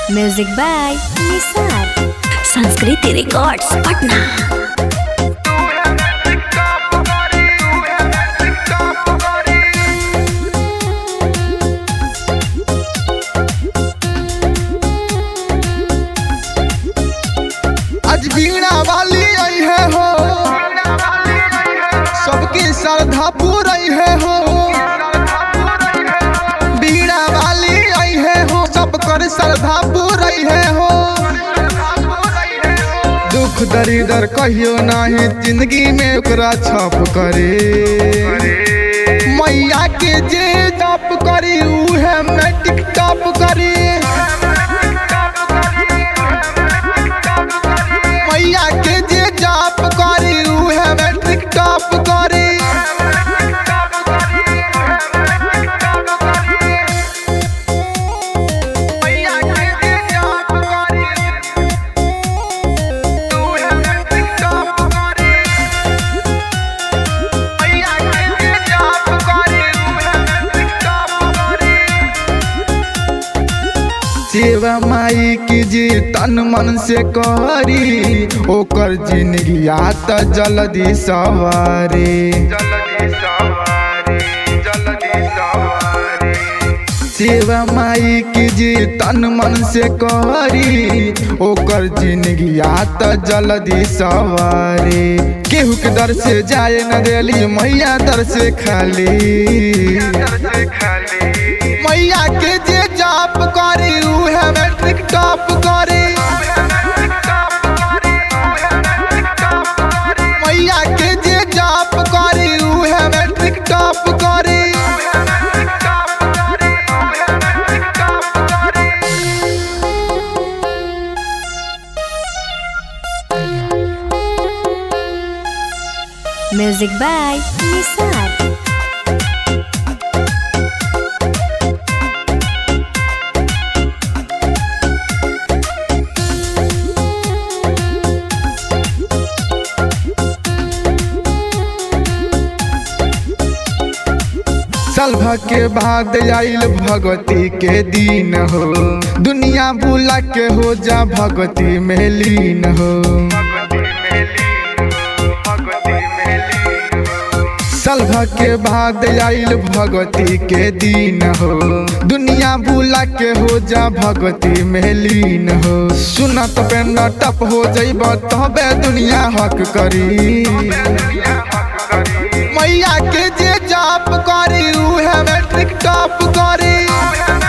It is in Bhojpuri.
म्यूजिक बाय निसार संस्कृति रिकॉर्ड्स पटना आज बीणा वाली आई है हो सबकी श्रद्धा पूरी है हो बीणा वाली आई है हो सब कर श्रद्धा पूरी है हो दुख दरिदर कहियो नाही जिंदगी में ओकरा छप करे मैया के जे जप करी उहे मैट्रिक टॉप करी मैया के जे जाप करी उहे मैट्रिक टॉप करी मैया के जे जाप करी उहे मैट्रिक टॉप करी मैया के जे जाप करी उहे मैट्रिक टॉप करी सेवा माई की जी तन मन से करी ओकर जिंदगी आत जल्दी सवारी सेवा माई की जी तन मन से करी ओकर जिंदगी आत जल्दी सवारी केहू के दर से जाए न देली मैया दर से खाली मैया के जे जाप करी उहे मैट्रिक टॉप करी मैया के जे जाप करी उहे मैट्रिक टॉप करी म्यूजिक बाय निसार सलभ के बाद आइल भगवती के दिन हो दुनिया भूला के हो जा भगवती में लीन हो सलभ के बाद आइल भगवती के दिन हो दुनिया भूला के हो जा भगवती में लीन हो सुनत पे नटप हो जइब तबे दुनिया हक करी मैया के जे जाप करी उहे मैट्रिक टॉप करी